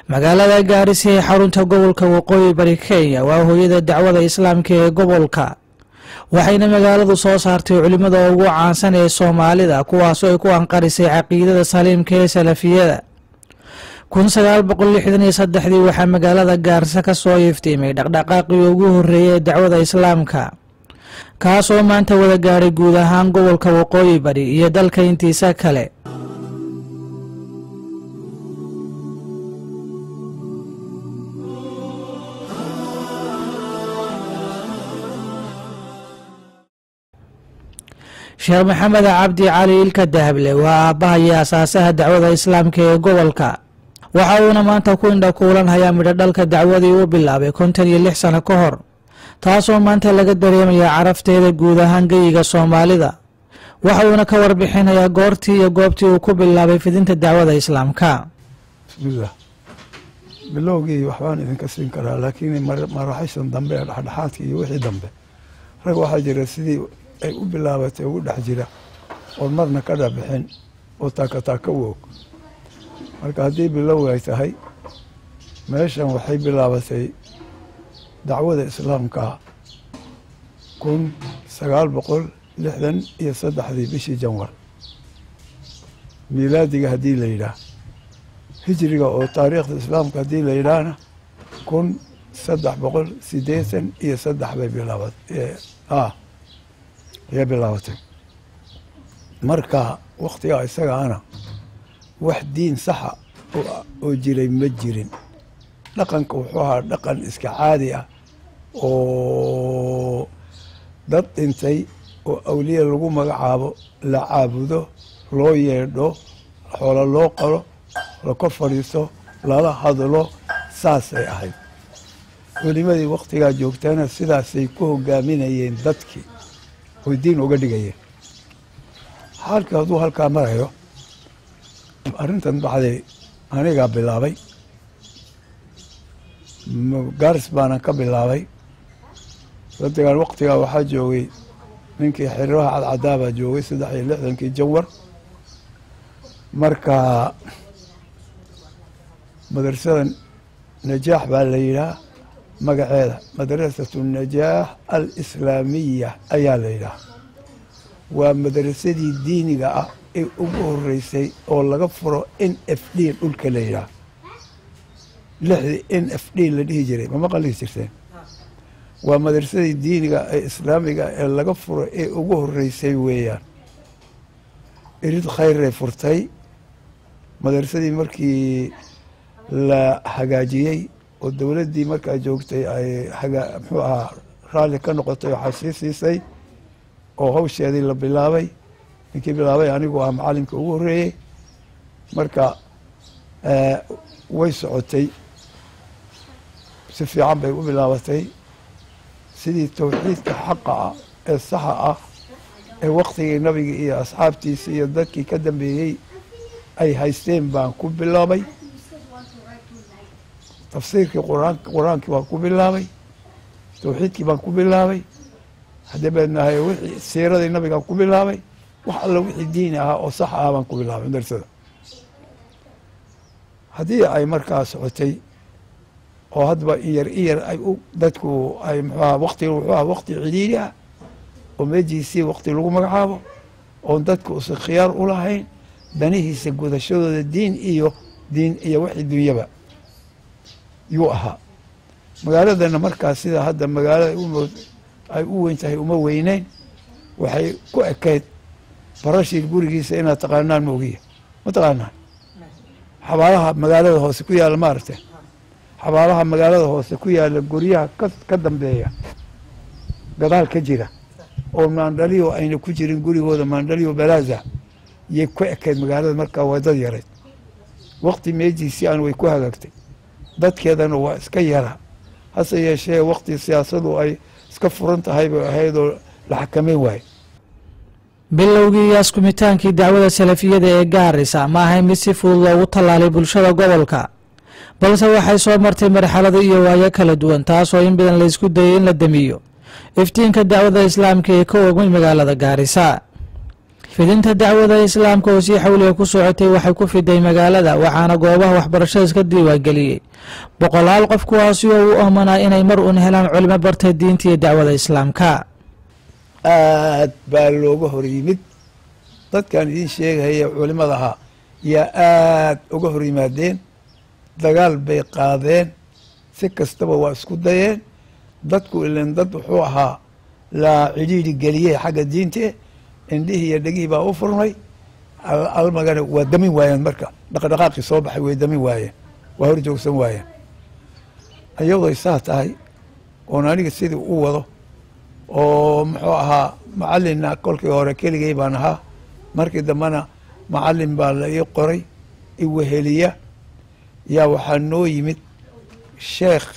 magaalada gaarisa ee xarunta gobolka waqooyi bari kenya waa hooyada dacwada islaamka ee gobolka waxayna magaaladu soo saartay culimmada ugu caansan ee soomaalida kuwaasoo ay ku anqarisay caqiidada saliimka ee salafiyada kun sagaal boqol lixdan iyo saddexdii waxaa magaalada gaarisa ka soo iftiimay dhaqdhaqaaqii ugu horreeyay ee dacwada islaamka kaasoo maanta wada gaadhay guud ahaan gobolka waqooyi bari iyo dalka intiisa kale sheekh maxamed cabdi cali ilka dahable waa aabbaha iyo asaasaha dacwada islaamka ee gobolka waxa uuna maanta ku indha kuulanhayaa midho dhalka dacwadii uu bilaabay kontan iyo lix sano ka hor taasoo maanta laga dareemaya carafteeda guud ahaan geyiga soomaalida waxa uuna ka warbixinayaa goortii iyo goobtii uu ku bilaabay fidinta dacwada islaamka bismillaah bilowgii waxbaan idinka siin karaa laakiin maraxishan dambe ee dhexdhexaadka iyo wixii dambe rag waxaa jira sidii ay u bilaabatay ugu dhex jira oon marna ka dhabixin oo taakataaka u og marka haddii bilow ay tahay meeshan waxay bilaabatay dacwada islaamka kun sagaal boqol lixdan iyo saddexdii bishii janwar miilaadiga haddii la yidhaah hijriga oo taariikhda islaamka haddii la yidhaahna kun saddex boqol siddeetan iyo saddex bay bilaabat ayay bilaabatay marka waktigaa isagaana wax diin saxa oo jiray ma jirin dhaqanka wuxuu ahaa dhaqan iska caadi ah oo dad dhintay oo awliya lagu magacaabo la caabudo loo yeedho xoolo loo qalo la kor fadhiisto lala hadlo saasay ahayd welimadii waktigaa joogtana sidaasay ku hogaaminayeen dadkii oy diin uga dhigayeen xaalkii hadduu halkaa marayo arrintan baxday anigaa bilaabay gaaris baanan ka bilaabay dadgan waktigaa waxaa joogay ninkii xiriiraha cadcadaabaa joogay saddex iyo lixdankii jawar marka madrasada najaax baa la yidhaah magaceeda madrasatu najaax alislaamiya ayaa la yidhaah waa madrasadii diiniga ah ee ugu horeysay oo laga furo n f d dhulka la yidhaah lixdii n f d la dhihi jiray ma maqan dhihi jirteen waa madrasadii diiniga ee islaamiga ee laga furo ee ugu horeysay weeyaan irid khayray furtay madrasadii markii la hagaajiyey oo dowladdii markaa joogtay ay hagaa muxuu ahaa raalli ka noqotay waxaa sii siisay oo hawsheedii la bilaabay ninkii bilaabay anigu ah macalinka ugu horreeyey marka way socotay si fiican bay u bilaabatay sidii towxiidka xaqa ah ee saxa ah ee waktigii nabiga iyo asxaabtiisa iyo dadkii ka dambeeyey ay haysteen baan ku bilaabay tafsiirkii quraan qur-aankii baan ku bilaabay towxiidkii baan ku bilaabay haddii baydnahay wixii siiradii nabigaan ku bilaabay wax alla wixii diini ahaa oo sax ah baan ku bilaabay madrasada haddii ay markaa socotay oo haddaba iyar iyar ay u dadku ay muxuaha waktiga wuxuu aha wakti cidhiiri ah oo meejiisii wakti lagu magacaabo oon dadku usan khiyaar u lahayn danihiisa gudashadooda diin iyo diin iyo wixii dunyaba yuu ahaa magaaladana markaa sida hadda magaalada ay u weyn tahay uma weyneyn waxay ku ekayd barashir gurigiisa inaad taqaanaan moogiya ma taqaanaan xabaalaha magaalada hoose ku yaalla maaragtay xabaalaha magaalada hoose ku yaalla guryaha ka dambeeya gadaal ka jira oo maandhaliyo ayna ku jirin gurigooda maandhaliyo balaaza yay ku ekayd magaalada markaa waa dad yarayd wakti meejiisii aan way ku hagaagtay dadkeedana waa iska yara hase yeeshee wakti siyaasadu ay iska furan tahay bay ahaydoo la xakameyn waaye bilowgii iyo askumitaankii dacwada salafiyada ee gaarisa ma ahayn mid si fudud loogu tallaalay bulshada gobolka balse waxay soo martay marxalado iyo waayo kala duwan taasoo in badan laysku dayay in la damiyo iftiinka dacwada islaamka ee ka ogmay magaalada gaarisa fidinta dacwada islaamka oo sii xawliga ku socotay waxay ku fiday magaalada waxaana goobaha waxbarashada iska diiwaangeliyey boqolaal qof kuwaasi oo u oomanaa inay mar uun helaan culimo bartay diinta iyo dacwada islaamka aad baa looga hor yimid dadkan idiin sheegahaya culimada ahaa yaa aad uga hor yimaadeen dagaal bay qaadeen si kastaba waa isku dayeen dadku ilan dad wuxuu ahaa la cidhiidhi geliyey xagga diinte indhihii iyo dhegihii baa u furmay almagana waa damin waayeen marka dhaqdhaqaaqii soo baxay way damin waayeen waa hor joogsan waayeen ayadoy saa tahay oon aniga sidii u wado oo muxuu ahaa macallinna kolkii hore keligay baan ahaa markii dambena macallin baa la ii qoray iweheliya yaa waxaa noo yimid sheekh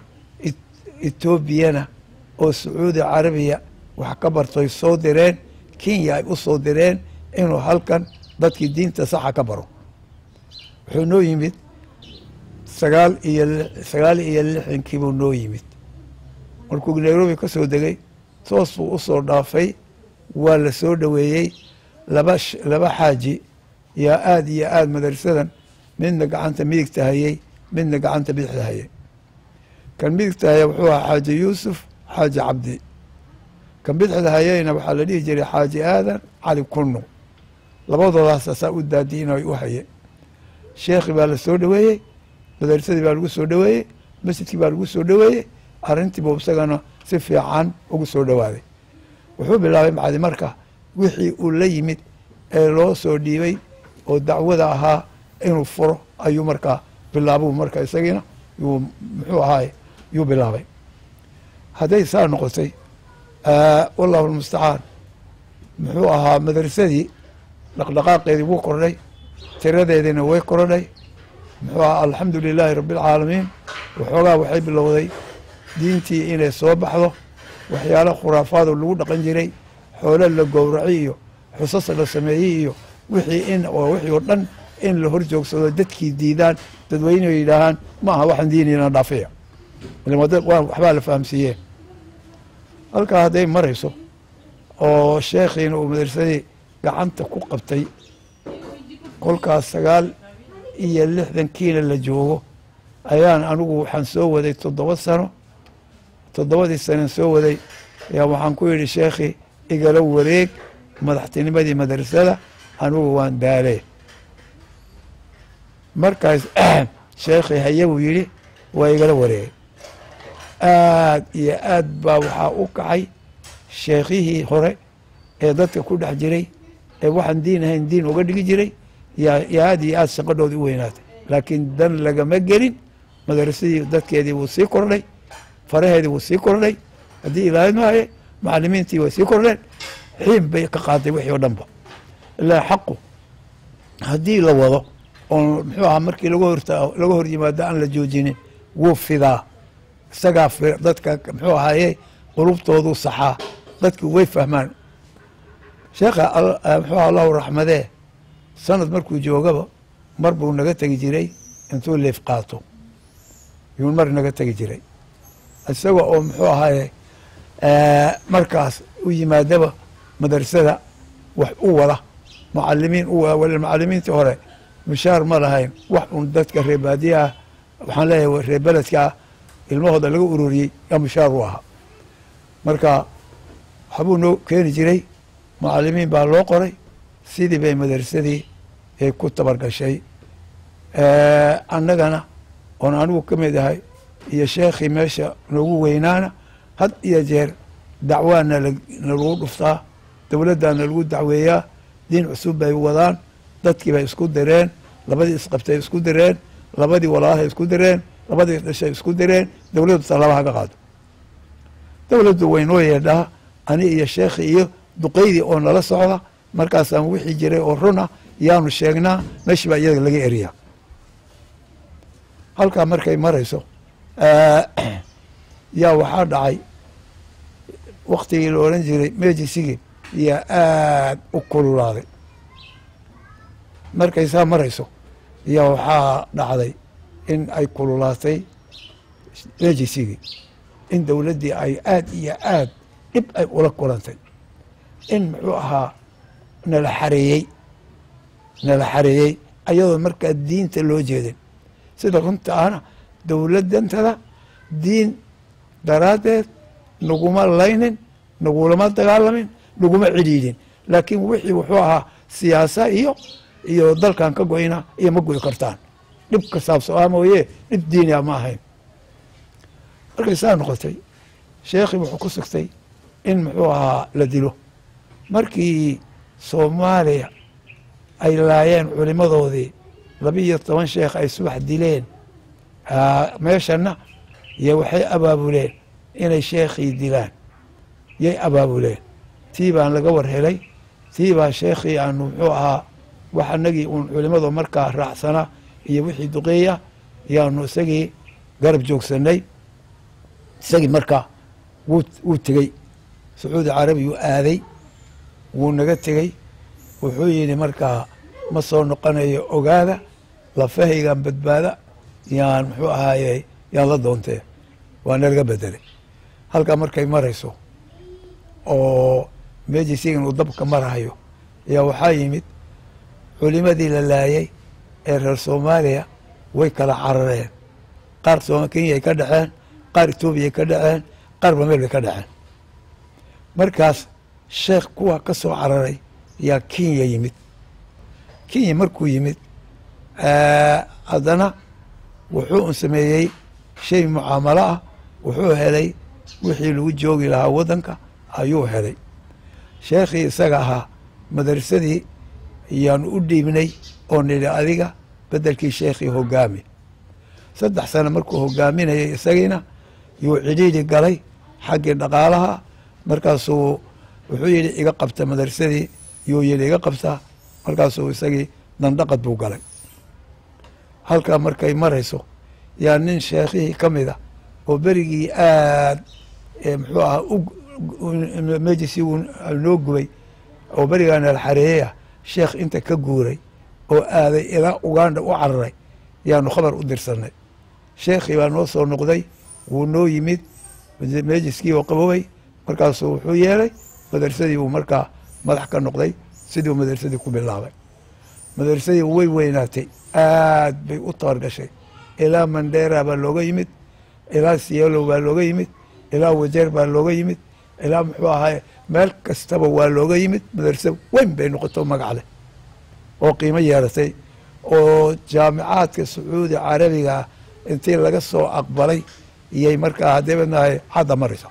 etoobiyana oo sacuudi carabiya wax ka bartoy soo direen kenya ay u soo direen inuu halkan dadkii diinta saxa ka baro wuxuu noo yimid sagaal iyo sagaal iyo lixdankiibuu noo yimid markuu nairobi ka soo degay toos buu u soo dhaafay waa la soo dhoweeyey laba laba xaaji yaa aada iyo aada madrasadan midna gacanta midigta hayey midna gacanta bidixda hayey kan midigta haya wuxuu ahaa xaaji yuusuf xaaji cabdi kan bidixda hayeyna waxaa la dhihi jiray xaaji aadan cali kunno labadoodaas asaa u daadiinay u haye sheekhi baa la soo dhoweeyey madrasadii baa lagu soo dhoweeyey masjidkii baa lagu soo dhoweeyey arrintiibuu isagana si fiican ugu soo dhowaaday wuxuu bilaabay macdi marka wixii uu la yimid ee loo soo dhiibay oo dacwada ahaa inuu furo ayuu markaa bilaabuu marka isagiina yuu muxuu ahaay yuu bilaabay hadday saa noqotay wallahu lmustacaan muxuu ahaa madrasadii dhaqdhaqaaqeedii wuu kordhay tiradeediina way kordhay muxuu ahaa alxamdu lilaahi rabbi alcaalamiin waxoogaa waxay bilowday diintii inay soo baxdo waxyaala khuraafaado lagu dhaqan jiray xoolo la gowraci iyo xusas la sameeyey iyo wixii in wixii oo dhan in la hor joogsado dadkii diidaan dadweyne yidhaahaan ma aha waxaan diinayna dhaafiya waxbaa la fahamsiiyeen halkaa hadday marayso oo sheekhiina uu madrasadii gacanta ku qabtay kolkaas sagaal iyo lixdankiina la joogo ayaan anigu waxaan soo waday toddoba sano toddobadii sanan soo waday ayaa waxaan ku yidhi sheekhi igala wareeg madaxtinimadii madrasada anigu waan daale markaas sheekhi haye buu yidhi waa igala wareegay aad iyo aad baa waxaa u kacay sheekhihii hore ee dadka ku dhex jiray ee waxaan diin ahayn diin uga dhigi jiray yaa yaa aad iyo aad shaqadhoodii u weynaatay laakiin dan lagama gelin madrasadii dadkeedii wuu sii kordhay faraheedii wuu sii kordhay haddii ilaalin maaye macalimiintii way sii kordheen xiin bay ka qaaday wixii oo dhanba ilaa xaqu haddii la wado oo muxuu ahaa markii laga horta laga hor yimaado aan la joojinin wuu fidaa isagaa dadka muxuu ahaaye qulubtoodu saxaa dadki way fahmaan sheekha muxuu aha allahu raxmadee sanad markuu joogaba mar buu naga tegi jiray intuu leef qaato yuu mar naga tegi jiray isaga oo muxuu ahaaye markaas u yimaadaba madrasada wax u wada mucalimiin u wada macalimiintii hore mushaar ma lahayn wax un dadka reebaadiyaha waxaan leeyahay reer beledkaa ilmahooda laga ururiyey yaa mushaar u ahaa marka waxbuu noo keeni jiray mucalimiin baa loo qoray sidii bay madrasadii ay ku tabargashay annagana oon anigu ka mid ahay iyo sheekhii meesha noogu weynaana had iyo jeer dacwaana nalagu dhuftaa dowladdaana lagu dacweeyaa diin cusub bay wadaan dadkii bay isku direen labadii isqabtay isku direen labadii walaalahay isku direen labadii dhashay isku direen dowladdu tallaaba ka qaado dowladdu waynoo yeedhaa ani iyo sheekhii iyo duqeydii oo nala socda markaasaan wixii jiray oo run ah yaanu sheegnaa meeshii baa iyaga laga eriyaa halkaa markay marayso yaa waxaa dhacay waktigii la odhan jiray mejisigii yaa aad u kululaaday markay saa marayso yaa waxaa dhacday in ay kululaatay mejisigii in dowladdii ay aad iyo aad dhib ay ula kulantay in muxuu ahaa nala xareeyey nala xareeyey ayadoo markaa diinta loo jeedin sida runta ahna dowladdantada diin daraaddeed naguma laynin nagulama dagaalamin naguma cidhiidhin laakiin wixii wuxuu ahaa siyaasa iyo iyo dalkan ka goyna iyo ma goy kartaan dhib ka saabsoa mooye dhib diinia ma ahayn markay saa noqotay sheekhii wuxuu ku sugtay in muxuu ahaa la dilo markii soomaaliya ay laayeen culimadoodii labiiyo toban sheekh ay subax dileen meeshana iyo waxay abaabuleen inay sheekhii dilaan yay abaabuleen tii baan laga war helay tii baa sheekhii aanu muxuu ahaa wax anagii uun culimadu markaa raacsanaa iyo wixii duqeeya yaanu isagii garab joogsanay isagii markaa wuu wuu tegey sacuudi carabiyuu aaday wuu naga tegey wuxuu yidhi markaa ma soo noqonayo ogaada lafahaygan badbaada yaan muxuu ahaaye yaan la doontee waa nalaga bedelay halkaa markay marayso oo meejii sigan uu dabka marahayo ayaa waxaa yimid culimadii la laayay ee reer soomaaliya way kala carareen qaar kenyay ka dhaceen qaar etoobiyay ka dhaceen qaar bameel bay ka dhaceen markaas sheekh kuwa ka soo cararay yaa kenya yimid kenya markuu yimid haddana wuxuu un sameeyey shay mucaamalo ah wuxuu helay wixii lagu joogi lahaa waddanka ayuu helay sheekhii isaga ahaa madrasadii yaanu u dhiibnay oo nidhi adiga beddelkii sheekhii hogaami saddex sano markuu hogaaminayay isagiina yuu cidhiidhi galay xaggii dhaqaalaha markaasuu wuxuu yidhi iga qabta madrasadii yuu yidhi iga qabtaa markaasuu isagii dandhaqad buu galay halkaa markay marayso yaa nin sheekhihii ka mid a oo berigii aad muxuu ahaa mejisi noo gubay oo berigaa nala xareeyey ah sheekh inta ka guuray oo aaday ilaa uganda u cararay yaanu khabar u dirsanay sheekhii baa noo soo noqday wuu noo yimid mejiskii oo qabowey markaasuu wuxuu yeelay madarsadii uu markaa madax ka noqday sidii uu madarsadii ku bilaabay madarsadii way weynaatay aad bay u tabargashay ilaa mandera baa looga yimid ilaa siyalow baa looga yimid ilaa wajeer baa looga yimid ilaa muxuu ahaay meel kastaba waa looga yimid madarsa weyn bay noqoto magac leh oo qiimo yeelatay oo jaamicaadka sacuudi carabiga ah intii laga soo aqbalay iyay markaa haddii badnahay hadda maraysa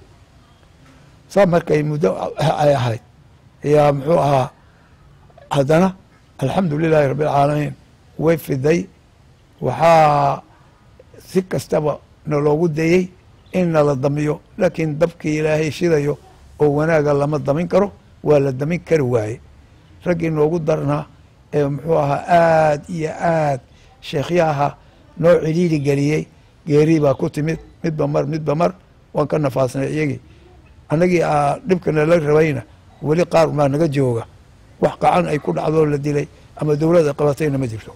saa markay muddo ay ahayd yaa muxuu ahaa haddana alxamdu lilaahi rabbi alcaalamiin way fiday waxaa si kastaba naloogu dayey in nala damiyo laakiin dabkii ilaahay shidayo oo wanaaga lama damin karo waa la damin kari waaye raggii noogu darnaa ee muxuu ahaa aad iyo aad sheekhyaha noo cidhiiri geliyey geerii baa ku timid midba mar midba mar waan ka nafaasnay iyagii annagii dhibkana la rabayna weli qaar baa naga jooga wax qacan ay ku dhacdoo la dilay ama dowladda qabatayna ma jirto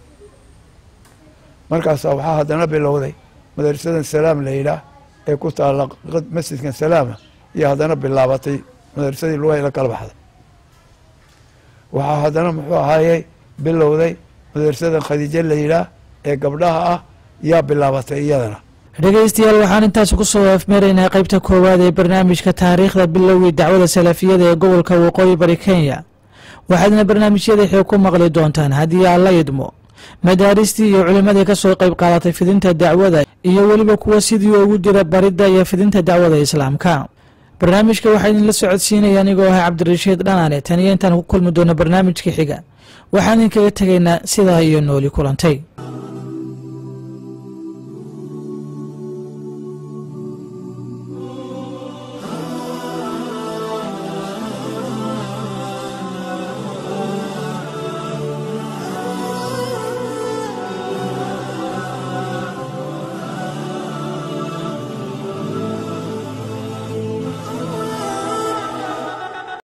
markaasaa waxaa haddana bilowday madrasadan salaam la yidhaah ee ku taalla masjidkan salaama iyo haddana bilaabatay madrasadii lugahay la kala baxday waxaa haddana muxuu ahaayey bilowday madrasadan khadiijo la yidhaah ee gabdhaha ah yaa bilaabatay iyadana dhegeystayaal waxaan intaas ku soo afmeeraynaa qeybta koowaad ee barnaamijka taariikhda bilowgii dacwada salafiyada ee gobolka waqooyi bari kenya waxaadna barnaamijyada xeeg ku maqli doontaan haddii aan la idmo madaaristii iyo culimmadii ka soo qayb qaadatay fidinta dacwada iyo weliba kuwa sidii ugu jira baridda iyo fidinta dacwada islaamka barnaamijka waxaa idinla socodsiinaya anigoo ah cabdirashiid dhanaane taniyo intaan ku kulmi doono barnaamijka xiga waxaan idinkaga tegaynaa sidaa iyo nooli kulantay